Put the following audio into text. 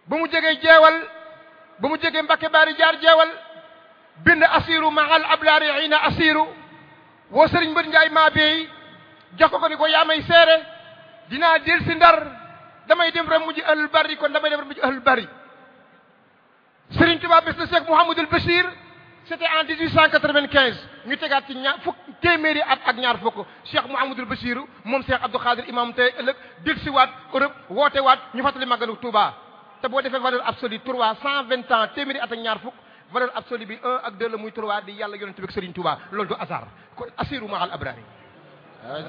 ba mu jógee jeewal ba mu jógee Mbakke Baari jaar jeewal bind asiru mahal ablaari xiina asiru woo sëriñ mbër njaay maa beey jox ko ko ni ko yaa may seere dinaa del si ndar damay dem rek mujj ahlul bari kon damay dem rek mujj ahlul bari sëriñ Tuubaa bés na Cheikh Mouhamadul Bachir c'était en 1895 ñu tegaat ci ñaar fukk téeméeri at ak ñaar fukk Cheikh Mouhamadul Bachir moom Cheikh Abdou Khadir imam tey ëllëg del si waat Europe woote waat ñu fàttali màggalu Touba te boo defee valeur absolue trois cent vingt ans téeméeri at ak ñaar fukk valeur absolue bi un ak deux la muy trois di yàlla yonent bi ak Serigne Touba loolu du hasard kon assiru mahal abrari